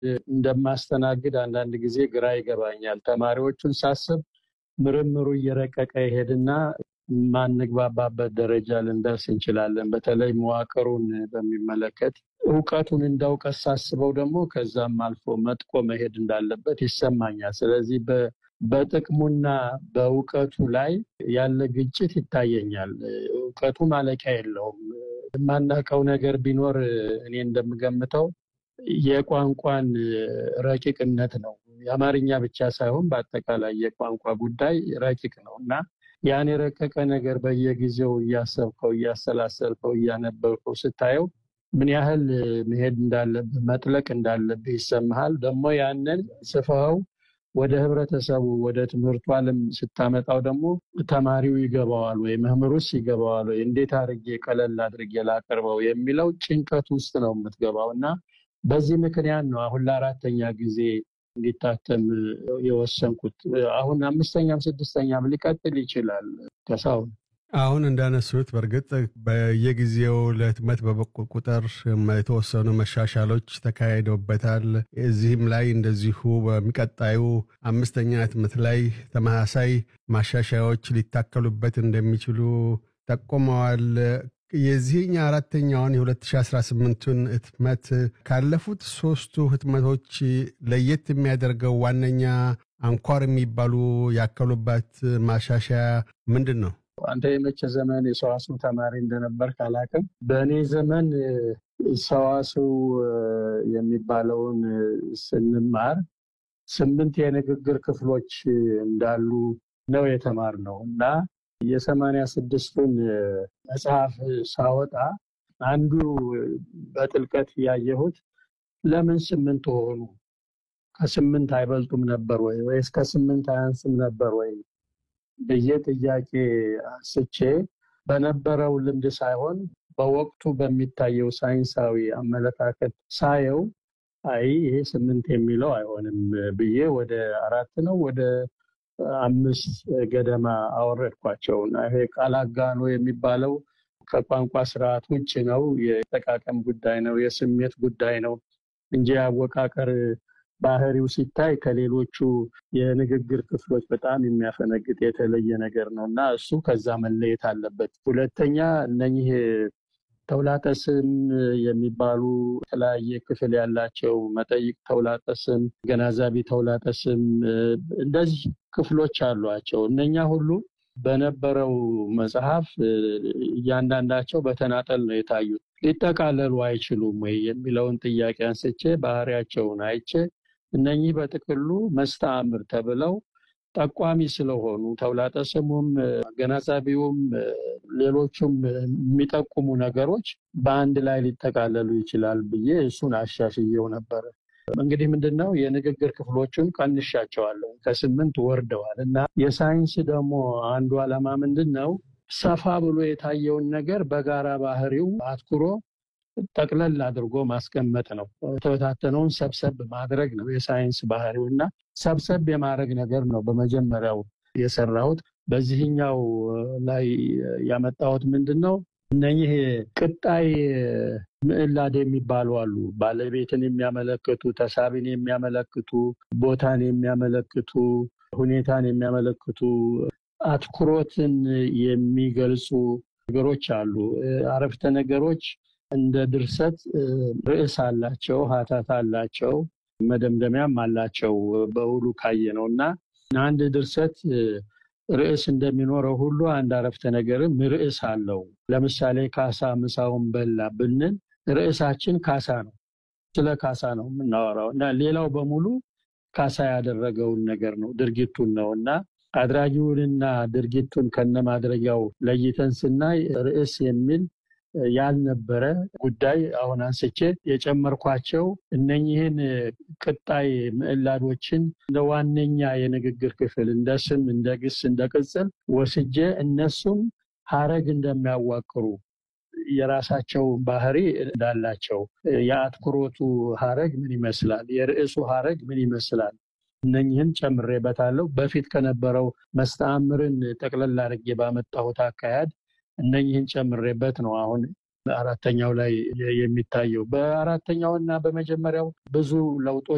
እንደማስተናግድ አንዳንድ ጊዜ ግራ ይገባኛል። ተማሪዎቹን ሳስብ ምርምሩ እየረቀቀ ይሄድና ማንግባባበት ደረጃ ልንደርስ እንችላለን። በተለይ መዋቅሩን በሚመለከት እውቀቱን እንደ እውቀት ሳስበው ደግሞ ከዛም አልፎ መጥቆ መሄድ እንዳለበት ይሰማኛል። ስለዚህ በጥቅሙና በእውቀቱ ላይ ያለ ግጭት ይታየኛል። እውቀቱ ማለቂያ የለውም። የማናውቀው ነገር ቢኖር እኔ እንደምገምተው የቋንቋን ረቂቅነት ነው። የአማርኛ ብቻ ሳይሆን በአጠቃላይ የቋንቋ ጉዳይ ረቂቅ ነው እና ያን የረቀቀ ነገር በየጊዜው እያሰብከው፣ እያሰላሰልከው፣ እያነበብከው ስታየው ምን ያህል መሄድ እንዳለብህ መጥለቅ እንዳለብህ ይሰማሃል። ደግሞ ያንን ጽፈኸው ወደ ህብረተሰቡ ወደ ትምህርቱ ዓለም ስታመጣው ደግሞ ተማሪው ይገባዋል ወይ መምህሩስ ይገባዋል ወይ እንዴት አድርጌ ቀለል አድርጌ ላቀርበው የሚለው ጭንቀት ውስጥ ነው የምትገባው እና በዚህ ምክንያት ነው አሁን ለአራተኛ ጊዜ እንዲታተም የወሰንኩት። አሁን አምስተኛም ስድስተኛም ሊቀጥል ይችላል። ከሳሁን አሁን እንዳነሱት በእርግጥ በየጊዜው ለህትመት በበቁ ቁጥር የተወሰኑ መሻሻሎች ተካሂደውበታል። እዚህም ላይ እንደዚሁ በሚቀጣዩ አምስተኛ ህትመት ላይ ተመሳሳይ ማሻሻያዎች ሊታከሉበት እንደሚችሉ ጠቁመዋል። የዚህኛ አራተኛውን የ2018ቱን ህትመት ካለፉት ሶስቱ ህትመቶች ለየት የሚያደርገው ዋነኛ አንኳር የሚባሉ ያከሉበት ማሻሻያ ምንድን ነው? አንተ የመቼ ዘመን የሰዋስው ተማሪ እንደነበር ካላቅም፣ በእኔ ዘመን ሰዋስው የሚባለውን ስንማር ስምንት የንግግር ክፍሎች እንዳሉ ነው የተማርነው እና የሰማንያ ስድስቱን መጽሐፍ ሳወጣ አንዱ በጥልቀት ያየሁት ለምን ስምንት ሆኑ? ከስምንት አይበልጡም ነበር ወይ ወይስ ከስምንት አያንስም ነበር ወይ ብዬ ጥያቄ አንስቼ በነበረው ልምድ ሳይሆን በወቅቱ በሚታየው ሳይንሳዊ አመለካከት ሳየው አይ ይሄ ስምንት የሚለው አይሆንም ብዬ ወደ አራት ነው ወደ አምስት ገደማ አወረድኳቸው እና ይሄ ቃል አጋኖ የሚባለው ከቋንቋ ስርዓት ውጭ ነው። የጠቃቀም ጉዳይ ነው፣ የስሜት ጉዳይ ነው እንጂ አወቃቀር ባህሪው ሲታይ ከሌሎቹ የንግግር ክፍሎች በጣም የሚያፈነግጥ የተለየ ነገር ነው እና እሱ ከዛ መለየት አለበት። ሁለተኛ እነኚህ ተውላጠ ስም የሚባሉ የተለያየ ክፍል ያላቸው መጠይቅ ተውላጠ ስም፣ ገናዛቢ ተውላጠ ስም እንደዚህ ክፍሎች አሏቸው። እነኛ ሁሉ በነበረው መጽሐፍ እያንዳንዳቸው በተናጠል ነው የታዩት። ሊጠቃለሉ አይችሉም ወይ የሚለውን ጥያቄ አንስቼ ባህሪያቸውን አይቼ እነኚህ በጥቅሉ መስተአምር ተብለው ጠቋሚ ስለሆኑ ተውላጠ ስሙም አገናዛቢውም ሌሎቹም የሚጠቁሙ ነገሮች በአንድ ላይ ሊጠቃለሉ ይችላል ብዬ እሱን አሻሽየው ነበረ። እንግዲህ ምንድን ነው የንግግር ክፍሎቹን ቀንሻቸዋለሁ፣ ከስምንት ወርደዋል እና የሳይንስ ደግሞ አንዱ ዓላማ ምንድን ነው ሰፋ ብሎ የታየውን ነገር በጋራ ባህሪው አትኩሮ ጠቅለል አድርጎ ማስቀመጥ ነው። የተበታተነውን ሰብሰብ ማድረግ ነው የሳይንስ ባህሪው እና ሰብሰብ የማድረግ ነገር ነው በመጀመሪያው የሰራሁት። በዚህኛው ላይ ያመጣሁት ምንድን ነው እነኚህ ቅጣይ ምዕላድ የሚባሉ አሉ። ባለቤትን የሚያመለክቱ፣ ተሳቢን የሚያመለክቱ፣ ቦታን የሚያመለክቱ፣ ሁኔታን የሚያመለክቱ፣ አትኩሮትን የሚገልጹ ነገሮች አሉ። አረፍተ ነገሮች እንደ ድርሰት ርዕስ አላቸው፣ ሀተታ አላቸው፣ መደምደሚያም አላቸው። በውሉ ካየ ነው እና አንድ ድርሰት ርዕስ እንደሚኖረው ሁሉ አንድ አረፍተ ነገርም ርዕስ አለው። ለምሳሌ ካሳ ምሳውን በላ ብንል ርዕሳችን ካሳ ነው። ስለ ካሳ ነው የምናወራው እና ሌላው በሙሉ ካሳ ያደረገውን ነገር ነው ድርጊቱን ነው እና አድራጊውንና ድርጊቱን ከነማድረጊያው ለይተን ስናይ ርዕስ የሚል ያልነበረ ጉዳይ አሁን አንስቼ የጨመርኳቸው እነኚህን ቅጣይ ምዕላዶችን እንደ ዋነኛ የንግግር ክፍል እንደ ስም፣ እንደ ግስ፣ እንደ ቅጽል ወስጄ እነሱም ሀረግ እንደሚያዋቅሩ የራሳቸው ባህሪ እንዳላቸው የአትኩሮቱ ሀረግ ምን ይመስላል፣ የርዕሱ ሀረግ ምን ይመስላል እነኝህን ጨምሬበታለሁ። በፊት ከነበረው መስተአምርን ጠቅለል አድርጌ ባመጣሁት አካሄድ እነኝህን ጨምሬበት ነው አሁን አራተኛው ላይ የሚታየው። በአራተኛው እና በመጀመሪያው ብዙ ለውጦች